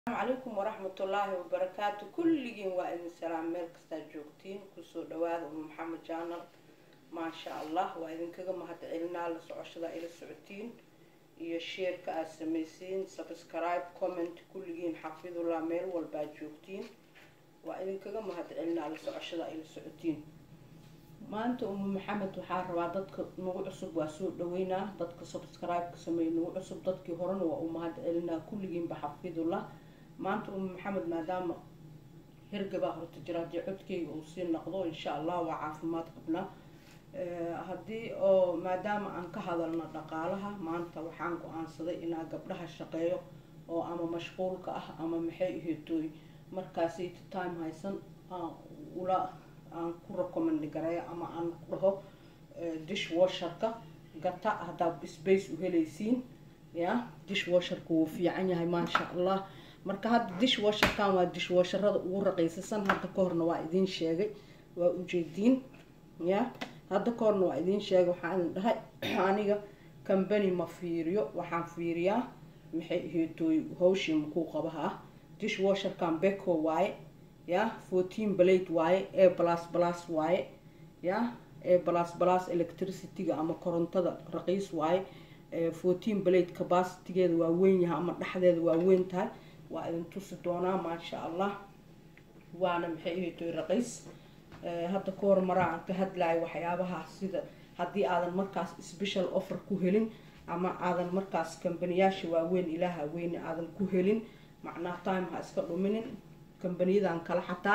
calaykum waraxmatullaahi wabarakaatu kulligiin waa idin salaam meel kastaa joogtiin kusoo dhawaada umu maxamed jaanal maasha allah waa idinkaga mahadcelinaa la socoshada ila socotiin iyo sheerka aad samaysiin subscribe comment kulligiin xafidullah meel walbaad joogtiin waa idinkaga mahadcelinaa la socoshada ila socotiin maanta umu maxamed waxaa rabaa dadka nagu cusub waa soo dhaweynaa dadka subscribe-ka sameeya nagu cusub dadkii horena waa u mahadcelinaa kulligiinba xafidullah maanta umu maxamed maadaama hergabaa horta jira haddii codkeyga uu sii noqdo insha allah waa caafimaad qabnaa haddii oo maadaama aan ka hadalno dhaqaalaha maanta waxaan go-aansaday inaa gabdhaha shaqeeyo oo ama mashquulka ah ama maxay aheetooy markaasayta time haysan aan ula aan ku recommend gareeyo ama aan ku dhaho dishwasherka gata haddaad space u helaysiin ya dishwasherka wuu fiican yahay maasha allah marka hadda dishwasherkan waa dishwasherada ugu raqiisasan hadda ka horna waa idiin sheegay waa ujeediin ya hadda ka horna waa idiin sheegay waxaan dhahay aniga combany ma fiiriyo waxaan fiiriyaa maxay aheetooy hawshii makuu qabaha ah dishwasherkan beko waaye ya fourteen blade waaye e plus plus waaye ya e plus plus electricityga ama korontada raqiis waaye fourteen blade capacitygeeda waa weyn yahay ama dhexdeeda waa weyn tahay waa idin tusi doonaa maasha allah waana maxay ahaytoy raqiis hadda ka hor maraa aan ka hadlayo waxyaabaha sida haddii aadan markaas special offer ku helin ama aadan markaas kambaniyaasha waaweyn ilaaha weyne aadan ku helin macnaa time ha iska dhuminin kambaniyadan kale xataa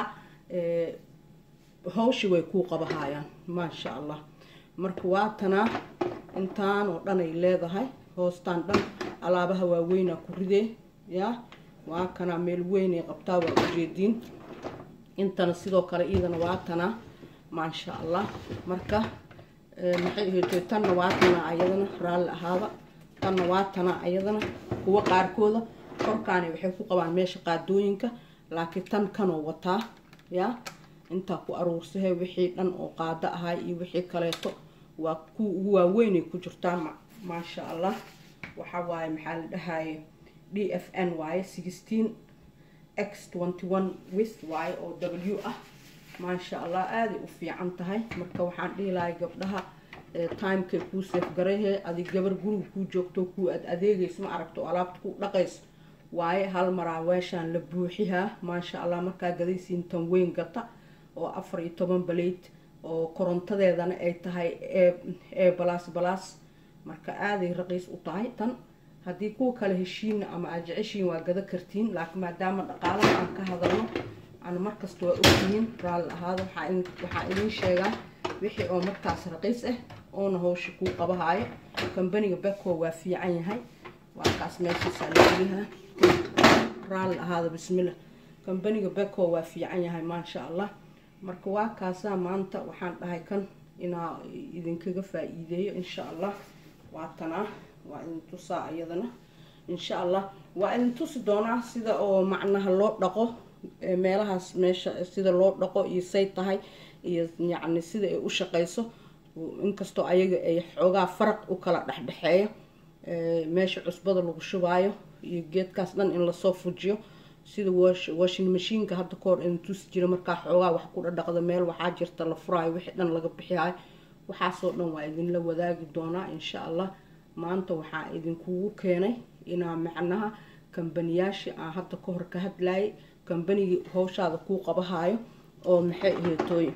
hawshi way kuu qabahayaan maasha allah marka waatanaa intaan oo dhan ay leedahay hoostaan dhan alaabaha waaweynaa ku ridee ya waa kanaa meel weynay qabtaa waa ujeediin intana sidoo kale iidana waa tanaa maasha allah marka maxay ahaytoy tanna waa tanaa ayadana raalli ahaada tanna waa tanaa ayadana kuwa qaarkooda korkaani waxay ku qabaan meesha qaadooyinka laakiin tan kanoo wataa ya intaa ku aruursahay wixii dhan oo qaado ahay iyo wixii kaleeto waa kuwa ugu waaweynay ku jirtaa maasha allah waxa waaye maxaa la dhahaye d f n waaye sixteen x twenty one with waaye oo w ah maasha allah aaday u fiican tahay marka waxaan dhihi lahay gabdhaha timekay kuu seefgarehe adig gabar guriga kuu joogto kuu ad adeegayso ma aragto oo alaabta ku dhaqayso waaye hal maraa weeshaan la buuxihaa maasha allah markaa gadaysiin tan weyn gata oo afar iyo toban baleyd oo korontadeedana ay tahay ee balaas balaas marka aaday raqiis u tahay tan haddii kuwa kale heshiina ama aad jeceshiin waa gada kartiin laakiin maadaama dhaqaalaha aan ka hadalno ana markasta waa ogyihiin raalli ahaada waxaa idiin sheegaa wixii oo markaas raqiis ah oona hawsha kuu qabahaayo kambaniga beko waa fiican yahay waa kaas meeshiisaa lagelihaa raalli ahaada bismillah kambaniga beko waa fiican yahay maasha allah marka waa kaasaa maanta waxaan dhahay kan inaa idinkaga faa-iideeyo insha allah waa tanaa waa idin tusaa iyadana insha allah waa idin tusi doonaa sida oo macnaha loo dhaqo meelahaas meesha sida loo dhaqo iyo say tahay iyo yacni sida ay u shaqeyso inkastoo ayaga ay xoogaa faraq u kala dhexdhexeeya meesha cusbada lagu shubaayo iyo geedkaas dhan in lasoo fujiyo sida washing mashiinka hadda kahor in tusi jira markaa xoogaa wax ku dhadhaqda meel waxaa jirta la furaayo wixii dhan laga bixiyayo waxaasoo dhan waa idinla wadaagi doonaa insha allah maanta waxaa idinkugu keenay inaa macnaha kambaniyaashii aan hadda ka hor ka hadlayay kambanigii hawshaada kuu qabahaayo oo maxay aheetooy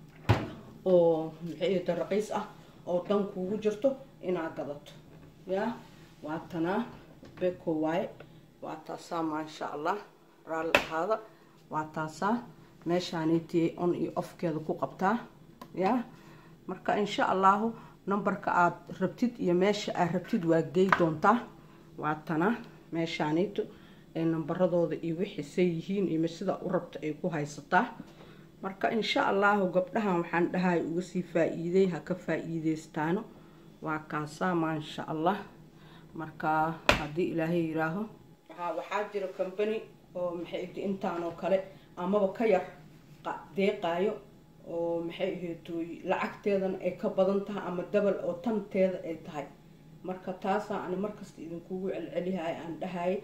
oo maxay aheeto raqiis ah oo dan kuugu jirto inaa gadato yaa waa tanaa beko waaye waa taasaa maasha allah raalli ahaada waa taasaa meeshaanaytiyay on iyo ofkeeda ku qabtaa yaa marka insha allahu numberka aada rabtid iyo meesha aad rabtid waa gey doontaa waa tana meeshaanayto ee nambaradooda iyo wixiisay yihiin iyo sida u rabta ay ku haysataa marka insha allahu gabdhahan waxaan dhahay uga sii faa-iiday ha ka faa-iideystaano waa kaasaa maasha allah marka haddii ilaahay yiraaho waxaa jira combany oo maxay intaanoo kale amaba ka yar deeqaayo oo maxay aheetooy lacagteedana ay ka badan tahay ama dabal oo tanteeda ay tahay marka taasaa ani markasta idinkugu celcelihay aan dhahay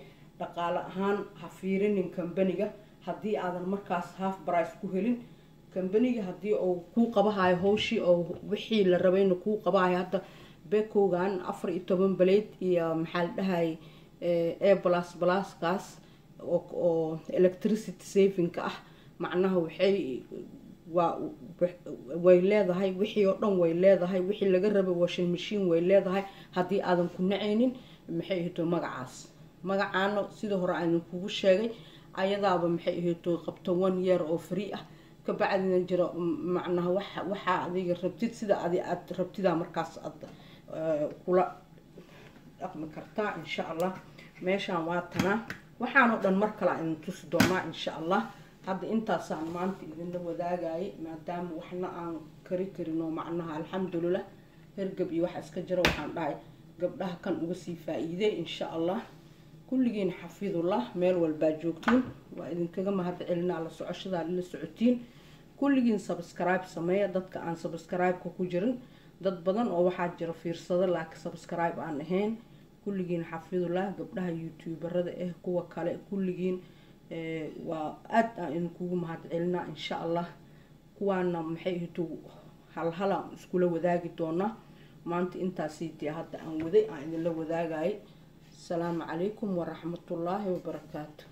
dhaqaale ahaan ha fiirinin kambaniga haddii aadan markaas half brice ku helin kambaniga haddii uu kuu qabahayo hawshii oo wixii la rabayna kuu qabahayo hadda bekowgan afar iyo toban baleed iyo maxaa la dhahay a plus pluskaas oo electricity savingka ah macnaha waxay waa way leedahay wixii oo dhan way leedahay wixii laga rabay washing machine way leedahay haddii aadan ku nacaynin maxay ahayto magacaas magacaana sida hore aan kugu sheegay ayadaaba maxay ahayto qabto one year oo free ah kabacdina jiro macnaha wa waxaa adiga rabtid sida adi aad rabtidaa markaas aad kula dhaqmi kartaa insha allah meeshaan waa tanaa waxaanoo dhan mar kale idin tusi doonaa insha allah hadda intaasaan maanta idinla wadaagayay maadaama waxna aan kari karin oo macnaha alxamdulilah hergab iyo waxa iska jira waxaan dhahay gabdhaha kan uga sii faa-iiday insha allah kulligiin xafidullah meel walbaa joogtiin waa idinkaga mahad celinaa la socoshadaa la socotiin kulligiin subscribe sameeya dadka aan subscribe-ka ku jirin dad badan oo waxaa jira fiirsado laakiin subscribe aan ahayn kulligiin xafidullah gabdhaha youtuberada ah kuwa kale kulligiin waa aada aan idinkugu mahad celinaa insha allah kuwaana maxay ahto halhalaan iskula wadaagi doonaa maanta intaasiitii hadda aan waday aan idinla wadaagayay asalaamu calaykum waraxmatullaahi wabarakaatu